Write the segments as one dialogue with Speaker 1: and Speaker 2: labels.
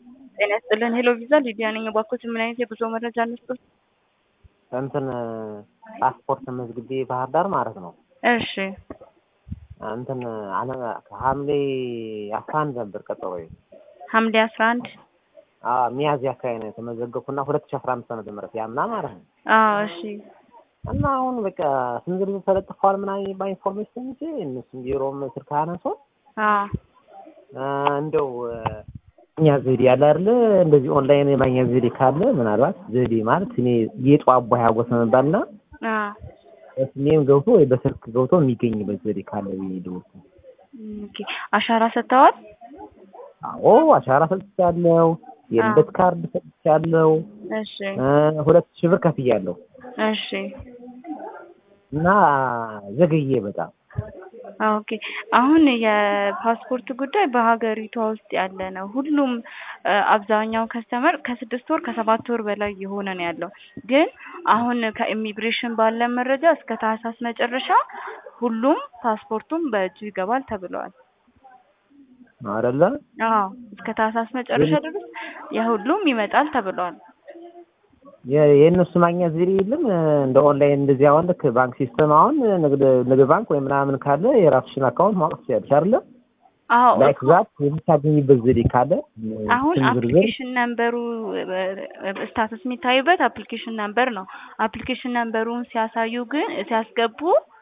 Speaker 1: ጤና ይስጥልን ሄሎ ቪዛ ሊዲያ ነኝ። እባክዎት ምን አይነት የጉዞ መረጃ እንስጥዎት?
Speaker 2: እንትን ፓስፖርት መዝግቤ ባህር ዳር ማለት ነው።
Speaker 1: እሺ
Speaker 2: እንትን አነ ሐምሌ አስራ አንድ ነበር ቀጠሮዬ።
Speaker 1: ሐምሌ አስራ አንድ
Speaker 2: አዎ ሚያዝያ አካባቢ ነው የተመዘገብኩና ሁለት ሺህ አስራ አምስት ዓመተ ምህረት ያምና ማለት ነው።
Speaker 1: አዎ እሺ
Speaker 2: እና አሁን በቃ ስም ዝርዝር ተለጥፏል ምናምን የሚባል ኢንፎርሜሽን እንጂ እነሱም ቢሮም ስልክ አነሶ
Speaker 1: አዎ
Speaker 2: እንደው እኛ ዘዴ ያለ አይደለ እንደዚህ ኦንላይን የማግኘት ዘዴ ካለ ምናልባት ዘዴ ማለት እኔ ጌጡ አቦ ሀጎስ መባልና
Speaker 1: አዎ
Speaker 2: በስሜም ገብቶ ወይ በስልክ ገብቶ የሚገኝበት ዘዴ ካለ ብዬ ደወልኩ።
Speaker 1: ኦኬ አሻራ ሰጥተዋል?
Speaker 2: አዎ አሻራ ሰጥቻለሁ። የልደት ካርድ ሰጥቻለሁ።
Speaker 1: እሺ
Speaker 2: ሁለት ሺህ ብር ከፍያለሁ
Speaker 1: እሺ
Speaker 2: እና ዘገየ በጣም
Speaker 1: ኦኬ አሁን የፓስፖርት ጉዳይ በሀገሪቷ ውስጥ ያለ ነው። ሁሉም አብዛኛው ከስተመር ከስድስት ወር ከሰባት ወር በላይ የሆነ ነው ያለው። ግን አሁን ከኢሚግሬሽን ባለ መረጃ እስከ ታህሳስ መጨረሻ ሁሉም ፓስፖርቱም በእጁ ይገባል ተብለዋል።
Speaker 2: አይደለ?
Speaker 1: አዎ እስከ ታህሳስ መጨረሻ ድረስ የሁሉም ይመጣል ተብለዋል።
Speaker 2: የእነሱ ማግኘት ዘዴ የለም እንደ ኦንላይን እንደዚህ አሁን ልክ ባንክ ሲስተም አሁን ንግድ ንግድ ባንክ ወይ ምናምን ካለ የራስሽን አካውንት ማውጣት ትችያለሽ አይደለ?
Speaker 1: አዎ
Speaker 2: ላይክ ዛት የምታገኝበት ዘዴ ካለ
Speaker 1: አሁን
Speaker 2: ስም ዝርዝር
Speaker 1: አፕሊኬሽን ነምበሩ ስታተስ የሚታዩበት አፕሊኬሽን ነምበር ነው። አፕሊኬሽን ነምበሩን ሲያሳዩ ግን ሲያስገቡ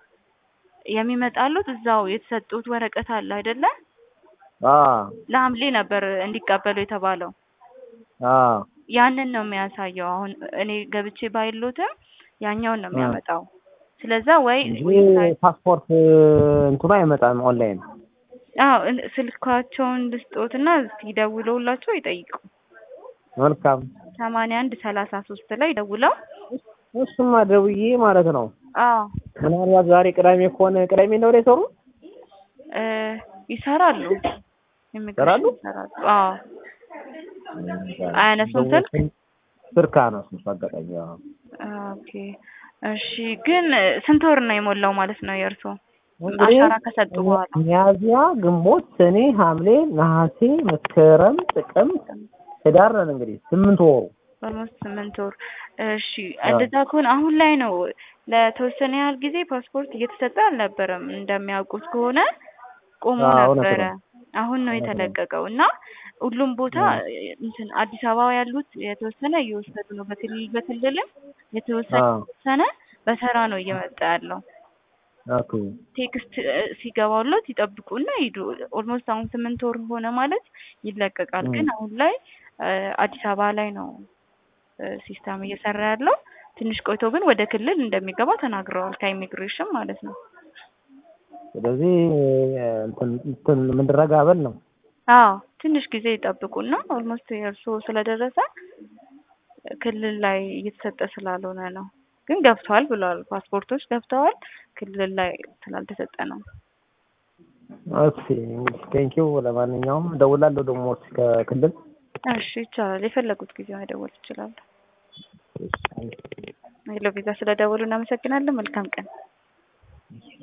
Speaker 1: የሚመጣሉት እዛው የተሰጡት ወረቀት አለ አይደለ?
Speaker 2: አዎ
Speaker 1: ለሐምሌ ነበር እንዲቀበሉ የተባለው።
Speaker 2: አዎ
Speaker 1: ያንን ነው የሚያሳየው። አሁን እኔ ገብቼ ባይሎትም ያኛውን ነው የሚያመጣው። ስለዛ ወይ
Speaker 2: እንጂ ፓስፖርት እንትኑ አይመጣም ኦንላይን።
Speaker 1: አዎ እን- ስልካቸውን ልስጦትና እስኪ ደውለውላቸው ይጠይቁ።
Speaker 2: መልካም
Speaker 1: ሰማንያ አንድ ሰላሳ ሶስት ላይ ደውለው
Speaker 2: እሱማ ደውዬ ማለት ነው።
Speaker 1: አዎ
Speaker 2: ምናልባት ዛሬ ቅዳሜ ከሆነ ቅዳሜ ነው ወደ ይሰሩ
Speaker 1: እ ይሰራሉ
Speaker 2: ይሰራሉ?
Speaker 1: ይሰራሉ። አዎ አያነሱም ስልክ?
Speaker 2: ስልክ አነሱም አጋጣሚ። አዎ
Speaker 1: ኦኬ እሺ። ግን ስንት ወር ነው የሞላው ማለት ነው የእርሶ
Speaker 2: እንግዲህ
Speaker 1: አሻራ ከሰጡ በኋላ?
Speaker 2: ሚያዝያ፣ ግንቦት፣ ሰኔ፣ ሐምሌ፣ ነሐሴ፣ መስከረም፣ ጥቅምት፣ ህዳር ነን እንግዲህ ስምንት ወሩ
Speaker 1: ኦልሞስት ስምንት ወር። እሺ እንደዛ ከሆነ አሁን ላይ ነው ለተወሰነ ያህል ጊዜ ፓስፖርት እየተሰጠ አልነበረም። እንደሚያውቁት ከሆነ ቆሞ
Speaker 2: አዎ፣ እውነት
Speaker 1: ነበረ።
Speaker 2: ነው።
Speaker 1: አሁን ነው
Speaker 2: እውነት ነው።
Speaker 1: የተለቀቀው እና ሁሉም ቦታ እንትን አዲስ አበባ ያሉት የተወሰነ እየወሰዱ ነው። በክልል በክልልም የተወሰነ
Speaker 2: አዎ
Speaker 1: የተወሰነ በተራ ነው እየመጣ ያለው።
Speaker 2: ኦኬ
Speaker 1: ቴክስት እ፣ ሲገባሎት ይጠብቁና ሂዱ። ኦልሞስት አሁን ስምንት ወር ሆነ ማለት ይለቀቃል። ግን አሁን ላይ እ፣ አዲስ አበባ ላይ ነው እ፣ ሲስተም እየሰራ ያለው። ትንሽ ቆይቶ ግን ወደ ክልል እንደሚገባ ተናግረዋል ከኢሚግሬሽን ማለት ነው።
Speaker 2: ስለዚህ እንትን እንትን ምንድረጋበል ነው
Speaker 1: አዎ ትንሽ ጊዜ ይጠብቁና ኦልሞስት የእርስዎ ስለደረሰ ክልል ላይ እየተሰጠ ስላልሆነ ነው። ግን ገብተዋል ብለዋል። ፓስፖርቶች ገብተዋል። ክልል ላይ ስላልተሰጠ ነው።
Speaker 2: ኦኬ እንግዲህ ቴንኪው። ለማንኛውም እደውላለሁ ደግሞ እስኪ ከክልል
Speaker 1: እሺ ይቻላል። የፈለጉት ጊዜ መደወል ይችላሉ። ሄሎ ቪዛ ስለደወሉ እናመሰግናለን። መልካም ቀን።